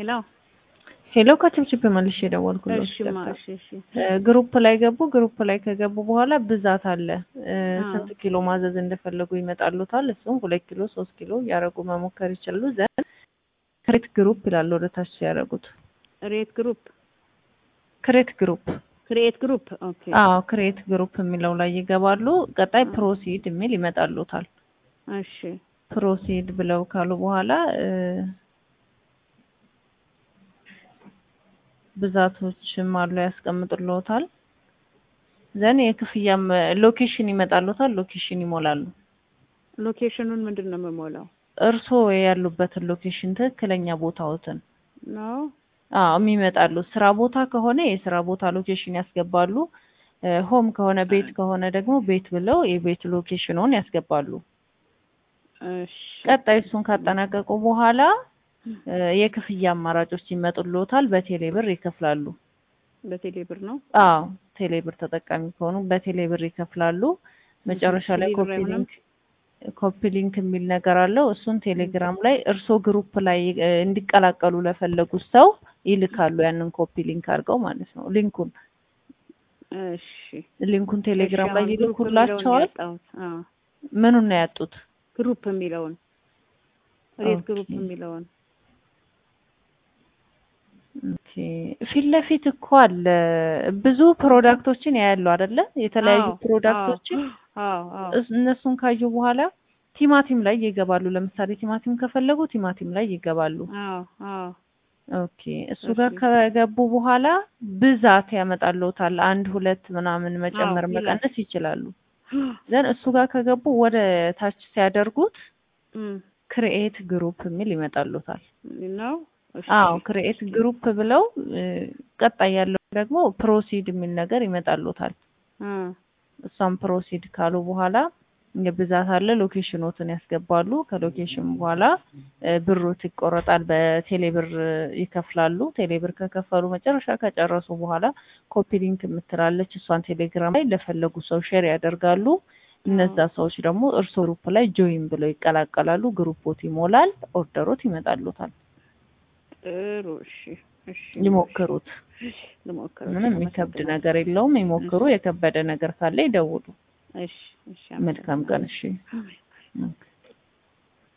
ሄሎ ሄሎ ከችብችብ መልሼ የደወልኩለት እሺማ እሺ እሺ ግሩፕ ላይ ገቡ። ግሩፕ ላይ ከገቡ በኋላ ብዛት አለ እ አዎ። ስንት ኪሎ ማዘዝ እንደፈለጉ ይመጣሉታል። እሱም ሁለት ኪሎ ሶስት ኪሎ እያደረጉ መሞከር ይችላሉ። ዘንድ ክሬት ግሩፕ ይላል ወደ ታች ሲያደርጉት ሬት ግሩፕ ክሬት ግሩፕ ክሪኤት ግሩፕ ኦኬ አዎ ክሬት ግሩፕ የሚለው ላይ ይገባሉ። ቀጣይ ፕሮሲድ የሚል ይመጣሉታል። እሺ ፕሮሲድ ብለው ካሉ በኋላ እ ብዛቶችም አሉ ያስቀምጡልዎታል። ዘን የክፍያም ሎኬሽን ይመጣሉታል። ሎኬሽን ይሞላሉ። ሎኬሽኑን ምንድን ነው የምሞላው እርስዎ ያሉበትን ሎኬሽን ትክክለኛ ቦታዎትን ነው አዎ የሚመጣሉ። ስራ ቦታ ከሆነ የስራ ቦታ ሎኬሽን ያስገባሉ። እ ሆም ከሆነ ቤት ከሆነ ደግሞ ቤት ብለው የቤት ሎኬሽኑን ያስገባሉ። እሺ ቀጣይ እሱን ካጠናቀቁ በኋላ እ የክፍያ አማራጮች ይመጡልዎታል። በቴሌ ብር ይከፍላሉ። በቴሌ ብር ነው አዎ ቴሌ ብር ተጠቃሚ ከሆኑ በቴሌ ብር ይከፍላሉ። መጨረሻ ላይ ቴሌ ብር ኮፒ አይሆንም? ሊንክ ኮፒ ሊንክ የሚል ነገር አለው። እሱን ቴሌግራም ላይ እርሶ ግሩፕ ላይ እ እንዲቀላቀሉ ለፈለጉት ሰው ይልካሉ። ያንን ኮፒ ሊንክ አድርገው ማለት ነው። ሊንኩን እሺ ሊንኩን ቴሌግራም እሺ፣ ላይ አሁን ግሩፕ የሚለውን ይልኩላቸዋል። ያጣሁት። አዎ ምኑን ነው ያጡት? ግሩፕ የሚለውን ሬት ኦኬ። ግሩፕ የሚለውን ኦኬ ፊት ለፊት እኮ አለ ብዙ ፕሮዳክቶችን ያያሉ አይደለ? የተለያዩ አዎ፣ ፕሮዳክቶችን አዎ አዎ እስ- እነሱን ካዩ በኋላ ቲማቲም ላይ ይገባሉ። ለምሳሌ ቲማቲም ከፈለጉ ቲማቲም ላይ ይገባሉ። አዎ አዎ ኦኬ እሱ ጋር እሺ። ከገቡ በኋላ ብዛት ያመጣልዎታል። አንድ ሁለት ምናምን መጨመር አዎ፣ ይላል። መቀነስ ይችላሉ። ዘን እሱ ጋር ከገቡ ወደ ታች ሲያደርጉት እም፣ ክሪኤት ግሩፕ የሚል ይመጣልዎታል። ነው እሺ አዎ ክሪኤት ግሩፕ ብለው እ፣ ቀጣይ ያለው ደግሞ ፕሮሲድ የሚል ነገር ይመጣልዎታል። አ እሷም ፕሮሲድ ካሉ በኋላ የብዛት አለ ሎኬሽኖትን ያስገባሉ። ከሎኬሽን በኋላ እ፣ ብሮት ይቆረጣል። በቴሌ ብር ይከፍላሉ። ቴሌ ብር ከከፈሉ መጨረሻ ከጨረሱ በኋላ ኮፒ ሊንክ የምትላለች እሷን ቴሌግራም ላይ ለፈለጉ ሰው ሼር ያደርጋሉ። እነዛ ሰዎች ደግሞ እርሶ ግሩፕ ላይ ጆይን ብለው ይቀላቀላሉ። ግሩፖት ይሞላል። ኦርደሮት ይመጣሉታል። ጥሩ እሺ እሺ ይሞክሩት። ልሞክር ምንም የሚከብድ ነገር የለውም። ይሞክሩ። የከበደ ነገር ካለ ይደውሉ። እሺ እሺ መልካም ቀን። እሺ አመሰግናለሁ። ኦኬ።